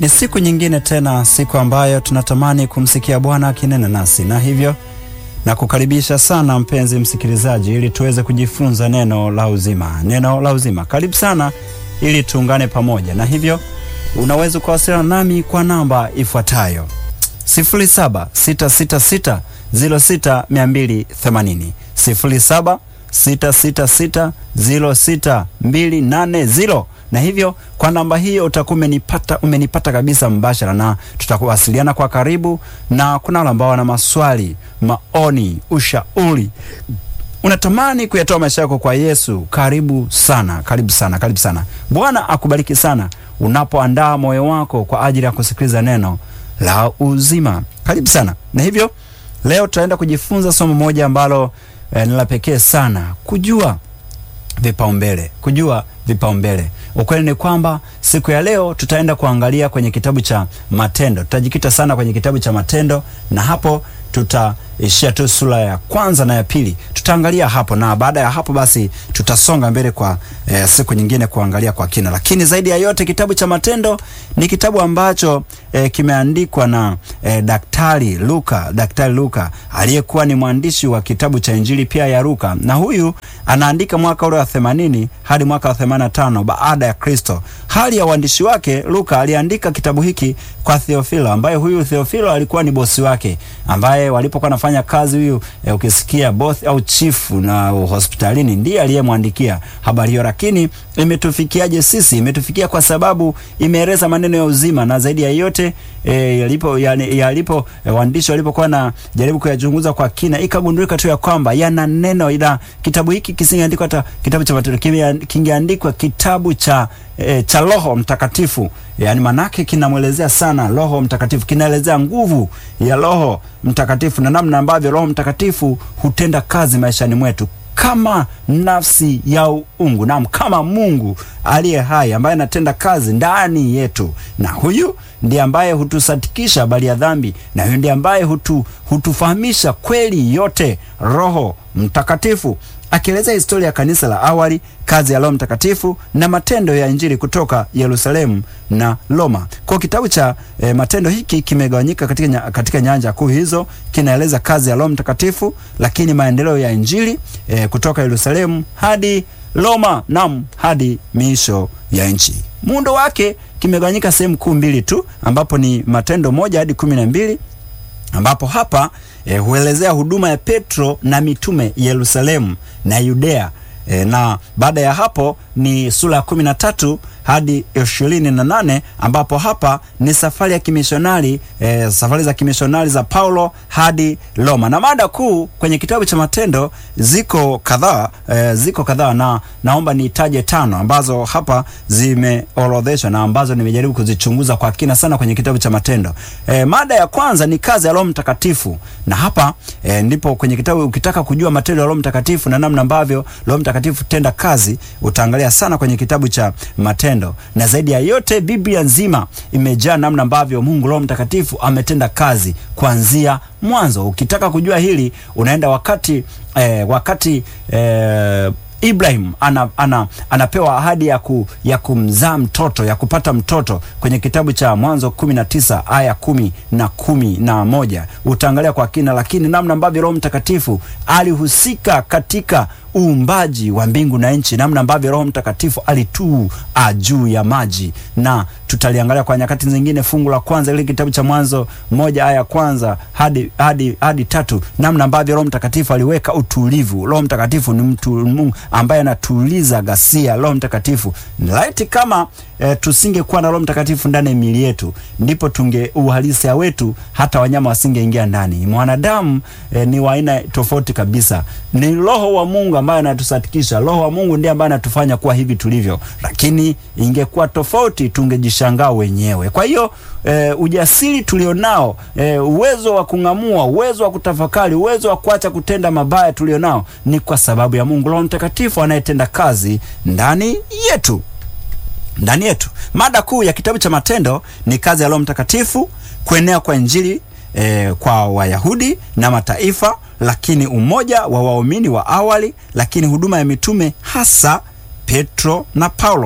Ni siku nyingine tena, siku ambayo tunatamani kumsikia Bwana akinena nasi, na hivyo na kukaribisha sana mpenzi msikilizaji, ili tuweze kujifunza neno la uzima, neno la uzima. Karibu sana ili tuungane pamoja, na hivyo unaweza kuwasiliana nami kwa namba ifuatayo 0766606280 0766606280 na hivyo kwa namba hiyo utakuwa umenipata, umenipata kabisa mbashara, na tutakuwasiliana kwa karibu. Na kuna wale ambao wana maswali, maoni, ushauri, unatamani kuyatoa maisha yako kwa Yesu, karibu sana, karibu sana, karibu sana. Bwana akubariki sana unapoandaa moyo wako kwa ajili ya kusikiliza neno la uzima. Karibu sana. Na hivyo leo tutaenda kujifunza somo moja ambalo eh, ni la pekee sana, kujua vipaumbele, kujua vipaumbele. Ukweli ni kwamba siku ya leo tutaenda kuangalia kwenye kitabu cha Matendo. Tutajikita sana kwenye kitabu cha Matendo, na hapo tutaishia tu sura ya kwanza na ya pili, tutaangalia hapo, na baada ya hapo basi tutasonga mbele kwa eh, siku nyingine kuangalia kwa kina. Lakini zaidi ya yote kitabu cha Matendo ni kitabu ambacho eh, kimeandikwa na eh, Daktari Luka, Daktari Luka aliyekuwa ni mwandishi wa kitabu cha Injili pia ya Luka, na huyu anaandika mwaka ule wa 80 hadi mwaka wa 85 baada ya Kristo. Hali ya uandishi wake, Luka aliandika kitabu hiki kwa Theofilo, ambaye huyu Theofilo alikuwa ni bosi wake, ambaye walipokuwa nafanya kazi huyu eh, ukisikia boss au chifu na hospitalini ndiye aliyemwandikia habari hiyo. Lakini imetufikiaje sisi? Imetufikia kwa sababu imeeleza maneno ya uzima, na zaidi ya yote eh, yalipo yani, yalipo eh, waandishi walipokuwa na jaribu kuyachunguza kwa kina, ikagundulika tu ya kwamba yana neno, ila kitabu hiki kisingeandikwa hata kitabu cha Matendo, kingeandikwa kitabu cha E, cha Roho Mtakatifu, yaani manake kinamwelezea sana Roho Mtakatifu, kinaelezea nguvu ya Roho Mtakatifu na namna ambavyo Roho Mtakatifu hutenda kazi maishani mwetu kama nafsi ya uungu, naam, kama Mungu aliye hai ambaye anatenda kazi ndani yetu, na huyu ndiye ambaye hutusadikisha habari ya dhambi, na huyu ndiye ambaye hutu, hutufahamisha kweli yote, Roho Mtakatifu akielezea historia ya kanisa la awali, kazi ya Roho Mtakatifu na matendo ya Injili kutoka Yerusalemu na Roma. Kwa kitabu cha e, Matendo hiki kimegawanyika katika, katika nyanja kuu hizo. Kinaeleza kazi ya Roho Mtakatifu, lakini maendeleo ya Injili e, kutoka Yerusalemu hadi Roma, nam hadi miisho ya nchi. Muundo wake kimegawanyika sehemu kuu mbili tu, ambapo ni Matendo moja hadi kumi na mbili ambapo hapa e, huelezea huduma ya Petro na mitume Yerusalemu na Yudea e, na baada ya hapo ni sura ya kumi na tatu hadi ishirini na nane ambapo hapa ni safari ya kimishonari e, safari za kimishonari za Paulo hadi Roma. Na mada kuu kwenye kitabu cha Matendo ziko kadhaa e, ziko kadhaa na naomba niitaje tano ambazo hapa zimeorodheshwa na ambazo nimejaribu kuzichunguza kwa kina sana kwenye kitabu cha Matendo. E, mada ya kwanza ni kazi ya Roho Mtakatifu, na hapa e, ndipo kwenye kitabu ukitaka kujua matendo ya Roho Mtakatifu na namna ambavyo Roho Mtakatifu tenda kazi utaangalia sana kwenye kitabu cha Matendo na zaidi ya yote Biblia nzima imejaa namna ambavyo Mungu Roho Mtakatifu ametenda kazi kuanzia mwanzo. Ukitaka kujua hili unaenda wakati eh, wakati eh, Ibrahim ana, ana, anapewa ahadi ya, ku, ya kumzaa mtoto ya kupata mtoto kwenye kitabu cha Mwanzo kumi na tisa aya kumi na kumi na moja utaangalia kwa kina, lakini namna ambavyo Roho Mtakatifu alihusika katika uumbaji wa mbingu na nchi, namna ambavyo Roho Mtakatifu alituu juu ya maji, na tutaliangalia kwa nyakati zingine. Fungu la kwanza ile kitabu cha Mwanzo moja aya kwanza hadi, hadi, hadi tatu, namna ambavyo Roho Mtakatifu aliweka utulivu. Roho Mtakatifu ni mtu Mungu ambaye anatuliza ghasia. Roho Mtakatifu laiti kama e, tusingekuwa na Roho Mtakatifu ndani ya miili yetu, ndipo tunge uhalisia wetu, hata wanyama wasingeingia ndani. Mwanadamu e, ni wa aina tofauti kabisa, ni Roho wa Mungu ambaye anatusadikisha. Roho wa Mungu ndiye ambaye anatufanya kuwa hivi tulivyo, lakini ingekuwa tofauti tungejishangaa wenyewe. Kwa hiyo e, ujasiri tulionao, e, uwezo wa kung'amua, uwezo wa kutafakari, uwezo wa kuacha kutenda mabaya tulionao ni kwa sababu ya Mungu Roho Mtakatifu anayetenda kazi ndani yetu ndani yetu. Mada kuu ya kitabu cha Matendo ni kazi ya Roho Mtakatifu, kuenea kwa Injili e, kwa Wayahudi na mataifa, lakini umoja wa waumini wa awali, lakini huduma ya mitume hasa Petro na Paulo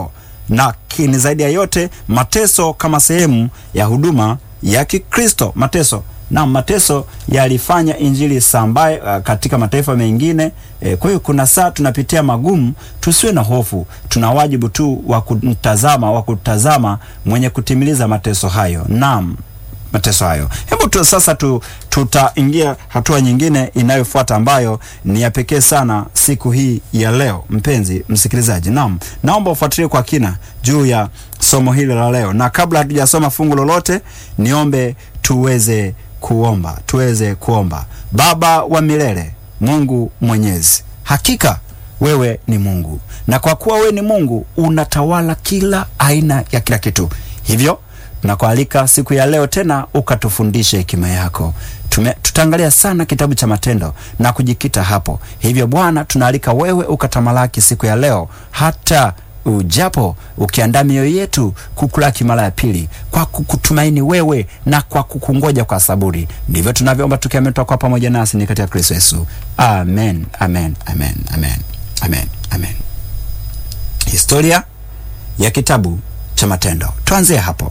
lakini zaidi ya yote mateso kama sehemu ya huduma ya Kikristo. Mateso na mateso yalifanya injili sambaye uh, katika mataifa mengine e, kwa hiyo kuna saa tunapitia magumu, tusiwe na hofu. Tuna wajibu tu wa kutazama wa kutazama mwenye kutimiliza mateso hayo. Naam, mateso hayo. Hebu tu, sasa tu, tutaingia hatua nyingine inayofuata ambayo ni ya pekee sana siku hii ya leo, mpenzi msikilizaji. Naam, naomba ufuatilie kwa kina juu ya somo hili la leo, na kabla hatujasoma fungu lolote, niombe tuweze kuomba, tuweze kuomba. Baba wa milele, Mungu Mwenyezi, hakika wewe ni Mungu, na kwa kuwa wewe ni Mungu unatawala kila aina ya kila kitu, hivyo tunakualika siku ya leo tena ukatufundishe hekima yako. Tume, tutaangalia sana kitabu cha Matendo na kujikita hapo. Hivyo Bwana, tunaalika wewe ukatamalaki siku ya leo, hata ujapo ukiandaa mioyo yetu kukulaki mara ya pili kwa kukutumaini wewe na kwa kukungoja kwa saburi. Ndivyo tunavyoomba tukiametoa kwa pamoja nasi ni katika Kristo Yesu, amen, amen, amen, amen, amen, amen. Historia ya kitabu cha Matendo, tuanzie hapo.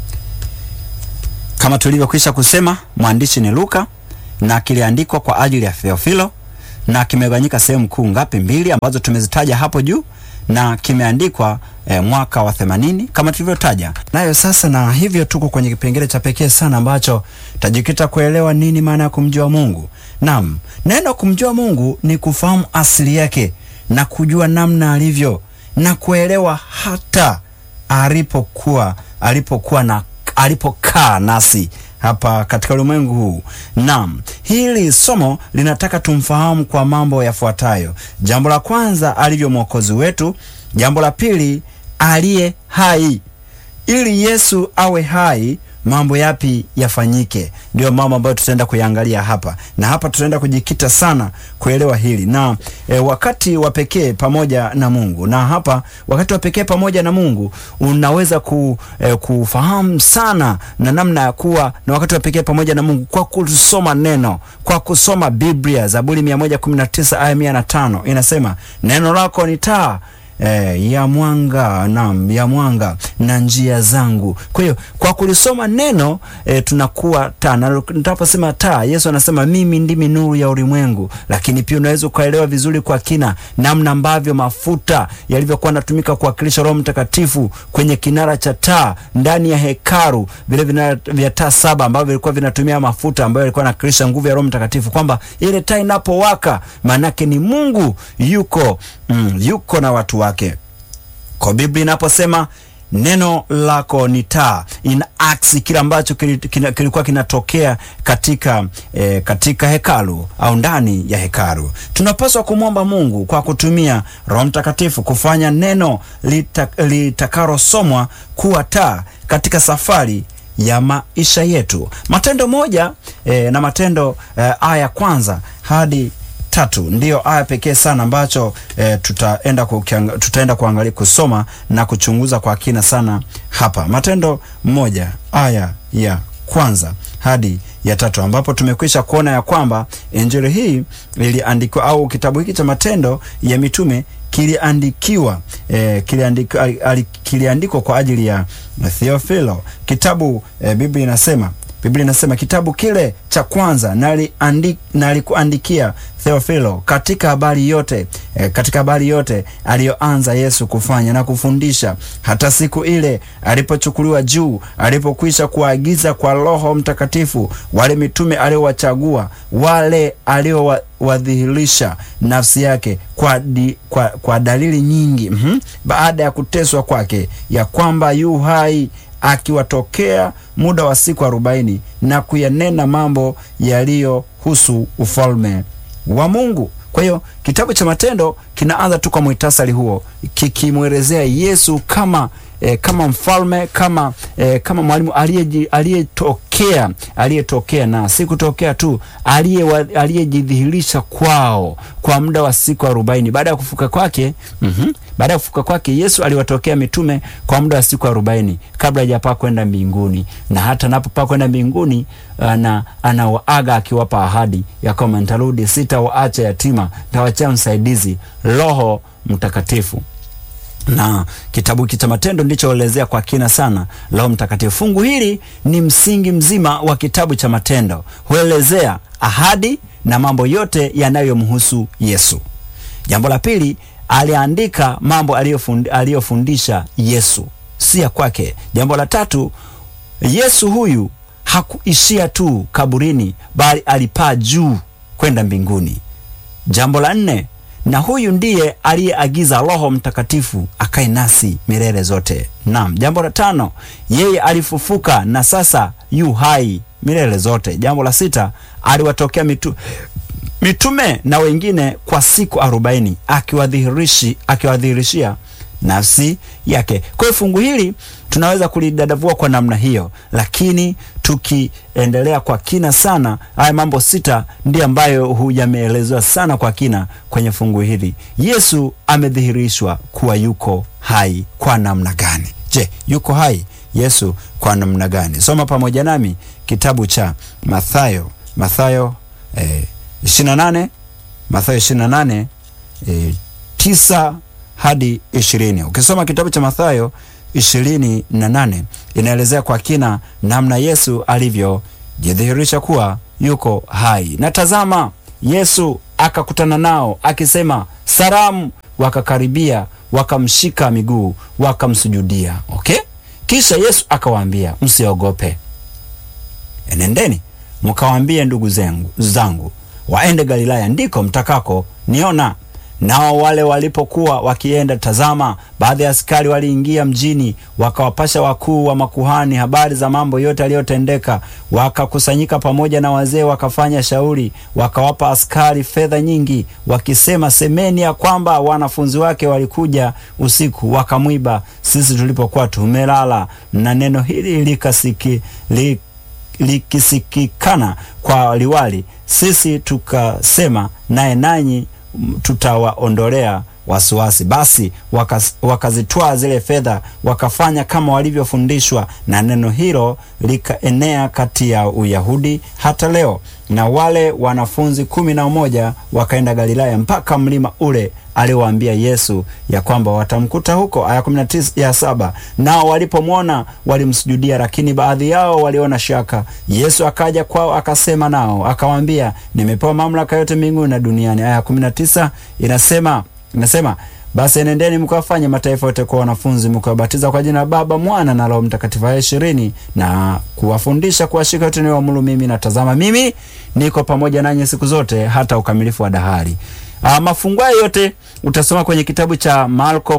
Kama tulivyokwisha kusema, mwandishi ni Luka na kiliandikwa kwa ajili ya Theofilo na kimegawanyika sehemu kuu ngapi? Mbili ambazo tumezitaja hapo juu na kimeandikwa eh, mwaka wa themanini kama tulivyotaja nayo sasa. Na hivyo tuko kwenye kipengele cha pekee sana ambacho tajikita kuelewa nini maana ya kumjua Mungu. Naam, neno kumjua Mungu ni kufahamu asili yake na kujua namna alivyo na kuelewa hata alipokuwa alipokuwa na alipokaa nasi hapa katika ulimwengu huu. Naam, hili somo linataka tumfahamu kwa mambo yafuatayo. Jambo la kwanza, alivyo mwokozi wetu. Jambo la pili, aliye hai. Ili Yesu awe hai, mambo yapi yafanyike? Ndio mambo ambayo tutaenda kuyaangalia hapa, na hapa tutaenda kujikita sana kuelewa hili na e, wakati wa pekee pamoja na Mungu. Na hapa wakati wa pekee pamoja na Mungu unaweza ku, e, kufahamu sana na namna ya kuwa na wakati wa pekee pamoja na Mungu kwa kusoma neno, kwa kusoma Biblia. Zaburi 119 aya 105 inasema neno lako ni taa Eh, ya mwanga naam, ya mwanga na njia zangu. Kwa hiyo kwa kulisoma neno eh, tunakuwa taa, na nitaposema taa, Yesu anasema mimi ndimi nuru ya ulimwengu. Lakini pia unaweza ukaelewa vizuri kwa kina namna ambavyo mafuta yalivyokuwa yanatumika kuwakilisha Roho Mtakatifu kwenye kinara cha taa ndani ya hekalu, vile vinara vya taa saba ambavyo vilikuwa vinatumia mafuta ambayo yalikuwa yanawakilisha nguvu ya Roho Mtakatifu, kwamba ile taa inapowaka maanake ni Mungu yuko mm, yuko na watu wake. Kwa Biblia inaposema neno lako ni taa, ina aksi kile ambacho kilikuwa kina, kinatokea katika, eh, katika hekalu au ndani ya hekalu. Tunapaswa kumwomba Mungu kwa kutumia Roho Mtakatifu kufanya neno litakalosomwa kuwa taa katika safari ya maisha yetu. Matendo moja eh, na Matendo eh, aya kwanza hadi tatu ndiyo aya pekee sana ambacho e, tutaenda kukianga, tutaenda kuangalia kusoma na kuchunguza kwa kina sana hapa. Matendo moja aya ya kwanza hadi ya tatu ambapo tumekwisha kuona ya kwamba injili hii iliandikwa au kitabu hiki cha Matendo ya Mitume kiliandikiwa eh, kiliandikwa, kiliandikwa kwa ajili ya Theofilo. Kitabu eh, Biblia inasema Biblia inasema kitabu kile cha kwanza nalikuandikia Theofilo katika habari yote e, katika habari yote aliyoanza Yesu kufanya na kufundisha hata siku ile alipochukuliwa juu, alipokwisha kuagiza kwa Roho Mtakatifu wale mitume aliowachagua, wale aliowadhihirisha nafsi yake kwa, di, kwa, kwa dalili nyingi mm -hmm, baada ya kuteswa kwake, ya kwamba yu hai akiwatokea muda wa siku arobaini na kuyanena mambo yaliyohusu ufalme wa Mungu. Kwa hiyo kitabu cha Matendo kinaanza tu kwa muhtasari huo kikimwelezea Yesu kama E, kama mfalme kama e, kama mwalimu aliyetokea aliyetokea na si kutokea tu, aliyejidhihirisha kwao kwa muda wa siku arobaini baada ya kufuka kwake. mm -hmm. Baada ya kufuka kwake Yesu aliwatokea mitume kwa muda wa siku arobaini kabla hajapaa kwenda mbinguni, na hata anapopaa kwenda mbinguni ana anawaaga akiwapa ahadi ya kwamba nitarudi, sitawaacha yatima, nitawachia msaidizi, Roho Mtakatifu. na kitabu hiki cha Matendo ndichoelezea kwa kina sana Roho Mtakatifu. Fungu hili ni msingi mzima wa kitabu cha Matendo, huelezea ahadi na mambo yote yanayomhusu Yesu. Jambo la pili, aliandika mambo aliyofundisha Yesu, si ya kwake. Jambo la tatu, Yesu huyu hakuishia tu kaburini, bali alipaa juu kwenda mbinguni. Jambo la nne, na huyu ndiye aliyeagiza Roho Mtakatifu akae nasi milele zote. Naam. Jambo la tano, yeye alifufuka na sasa yu hai milele zote. Jambo la sita, aliwatokea mitu, mitume na wengine kwa siku arobaini akiwadhihirishi akiwadhihirishia nafsi yake. Kwa hiyo fungu hili tunaweza kulidadavua kwa namna hiyo, lakini tukiendelea kwa kina sana, haya mambo sita ndiyo ambayo yameelezewa sana kwa kina kwenye fungu hili. Yesu amedhihirishwa kuwa yuko hai kwa namna gani? Je, yuko hai Yesu kwa namna gani? Soma pamoja nami kitabu cha Mathayo, Mathayo eh, 28 Mathayo 28 eh, tisa hadi ishirini. Ukisoma kitabu cha Mathayo ishirini na nane inaelezea kwa kina namna Yesu alivyojidhihirisha kuwa yuko hai. Na tazama, Yesu akakutana nao akisema, salamu. Wakakaribia, wakamshika miguu, wakamsujudia. Okay, kisha Yesu akawaambia, msiogope, enendeni mkawaambie ndugu zangu, zangu waende Galilaya, ndiko mtakako niona. Nao wale walipokuwa wakienda, tazama, baadhi ya askari waliingia mjini, wakawapasha wakuu wa makuhani habari za mambo yote yaliyotendeka. Wakakusanyika pamoja na wazee, wakafanya shauri, wakawapa askari fedha nyingi, wakisema, semeni ya kwamba wanafunzi wake walikuja usiku wakamwiba sisi tulipokuwa tumelala. Na neno hili likasiki li, likisikikana kwa liwali, sisi tukasema naye, nanyi tutawaondolea wasiwasi. Basi wakazitwaa zile fedha wakafanya kama walivyofundishwa, na neno hilo likaenea kati ya Uyahudi hata leo. Na wale wanafunzi kumi na moja wakaenda Galilaya mpaka mlima ule aliowaambia Yesu ya kwamba watamkuta huko. Aya kumi na tisa ya saba. Nao walipomwona walimsujudia, lakini baadhi yao waliona shaka. Yesu akaja kwao akasema nao akawaambia, nimepewa mamlaka yote mbinguni na duniani. Aya kumi na tisa inasema inasema basi enendeni mkawafanye mataifa yote kuwa wanafunzi, mkawabatiza kwa jina la Baba, Mwana na Roho Mtakatifu. Aya ishirini na kuwafundisha kuwashika yote niyowaamuru mimi, na tazama, mimi niko pamoja nanyi siku zote hata ukamilifu wa dahari. Uh, mafungu hayo yote utasoma kwenye kitabu cha Marko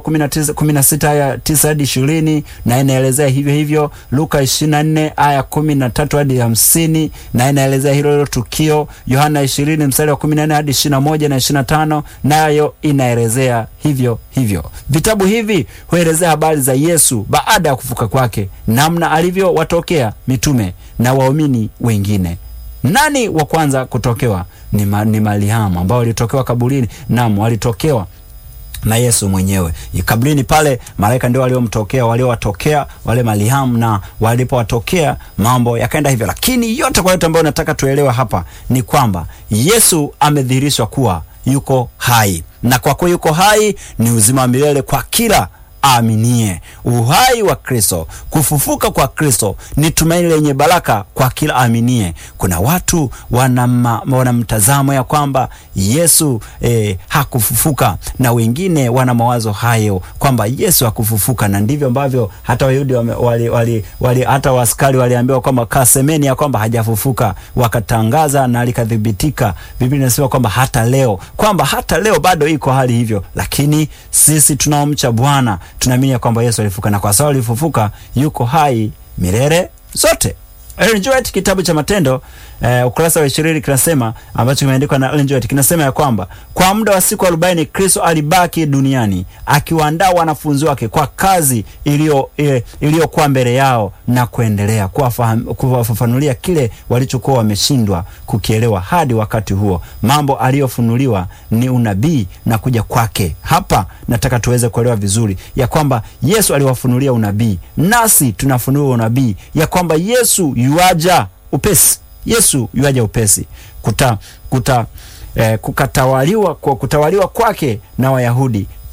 16 aya 9 hadi 20 na inaelezea hivyo hivyo. Luka 24 aya 13 hadi 50 na inaelezea hilo hilo tukio. Yohana 20 mstari wa 14 hadi 21 na 25 nayo inaelezea hivyo hivyo. Vitabu hivi huelezea habari za Yesu baada ya kufuka kwake, namna alivyowatokea mitume na waumini wengine. Nani wa kwanza kutokewa? Ni, ma, ni Mariamu ambao walitokewa kaburini. Naam, walitokewa na Yesu mwenyewe kaburini pale. Malaika ndio waliomtokea, waliowatokea wale Mariamu, na walipowatokea mambo yakaenda hivyo. Lakini yote kwa yote ambayo nataka tuelewe hapa ni kwamba Yesu amedhihirishwa kuwa yuko hai, na kwa kuwa yuko hai ni uzima wa milele kwa kila aaminie. Uhai wa Kristo, kufufuka kwa Kristo ni tumaini lenye baraka kwa kila aaminie. Kuna watu wana, wana mtazamo ya kwamba Yesu eh, hakufufuka na wengine wana mawazo hayo kwamba Yesu hakufufuka, na ndivyo ambavyo hata Wayahudi wali, wali, wali, hata waaskari waliambiwa kwamba kasemeni ya kwamba hajafufuka, wakatangaza na likathibitika. Biblia inasema kwamba hata leo kwamba hata leo bado iko hali hivyo, lakini sisi tunaomcha Bwana tunaamini ya kwamba Yesu alifufuka na kwa sababu alifufuka yuko hai milele zote. Ellen G. White kitabu cha Matendo eh, ukurasa wa ishirini kinasema ambacho kimeandikwa na Ellen G. White kinasema ya kwamba kwa muda wa siku arobaini Kristo alibaki duniani akiwaandaa wanafunzi wake kwa kazi iliyo iliyokuwa mbele yao na kuendelea kuwafafanulia kile walichokuwa wameshindwa kukielewa hadi wakati huo. Mambo aliyofunuliwa ni unabii na kuja kwake. Hapa nataka tuweze kuelewa vizuri ya kwamba Yesu aliwafunulia unabii, nasi tunafunuliwa unabii ya kwamba Yesu yuaja upesi. Yesu yuaja upesi kuta, kuta, eh, kukatawaliwa kwa kutawaliwa kwake na Wayahudi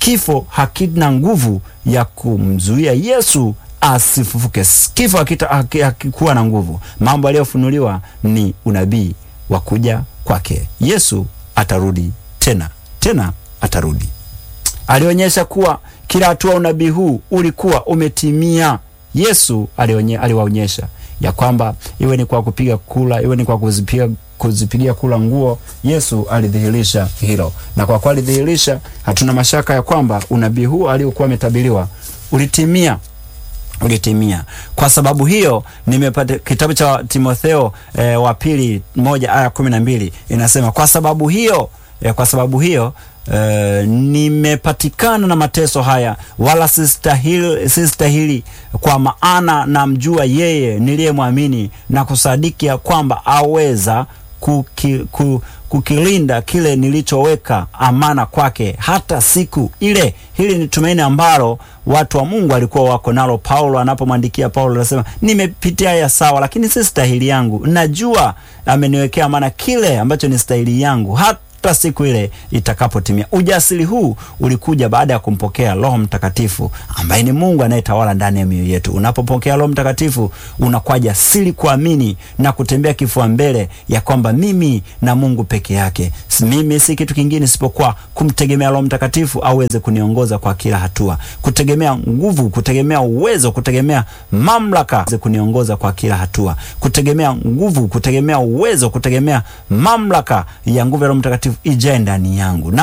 kifo hakina nguvu ya kumzuia Yesu asifufuke. Kifo hakikuwa na nguvu. Mambo aliyofunuliwa ni unabii wa kuja kwake. Yesu atarudi tena tena, atarudi. Alionyesha kuwa kila hatua unabii huu ulikuwa umetimia. Yesu aliwaonyesha ya kwamba iwe ni kwa kupiga kula, iwe ni kwa kuzipiga kuzipigia kula nguo, Yesu alidhihirisha hilo, na kwa kuwa alidhihirisha, hatuna mashaka ya kwamba unabii huu aliokuwa ametabiriwa ulitimia ulitimia. Kwa sababu hiyo nimepata kitabu cha Timotheo e, wa pili moja aya kumi na mbili inasema kwa sababu hiyo e, kwa sababu hiyo e, nimepatikana na mateso haya, wala sistahili, sistahili kwa maana namjua yeye niliyemwamini na kusadiki ya kwamba aweza kuki, ku, kukilinda kile nilichoweka amana kwake hata siku ile. Hili ni tumaini ambalo watu wa Mungu walikuwa wako nalo. Paulo anapomwandikia Paulo anasema nimepitia ya sawa, lakini si stahili yangu, najua ameniwekea amana kile ambacho ni stahili yangu hata siku ile itakapotimia. Ujasiri huu ulikuja baada ya kumpokea Roho Mtakatifu ambaye ni Mungu anayetawala ndani ya mioyo yetu. Unapopokea Roho Mtakatifu unakuwa jasiri kuamini na kutembea kifua mbele ya kwamba mimi na Mungu peke yake, mimi si kitu kingine isipokuwa kumtegemea Roho Mtakatifu aweze kuniongoza kwa kila hatua, kutegemea nguvu, kutegemea uwezo, kutegemea mamlaka kuniongoza kwa kila hatua, kutegemea nguvu, kutegemea uwezo, kutegemea mamlaka ya nguvu ya Roho Mtakatifu ijae ndani yangu na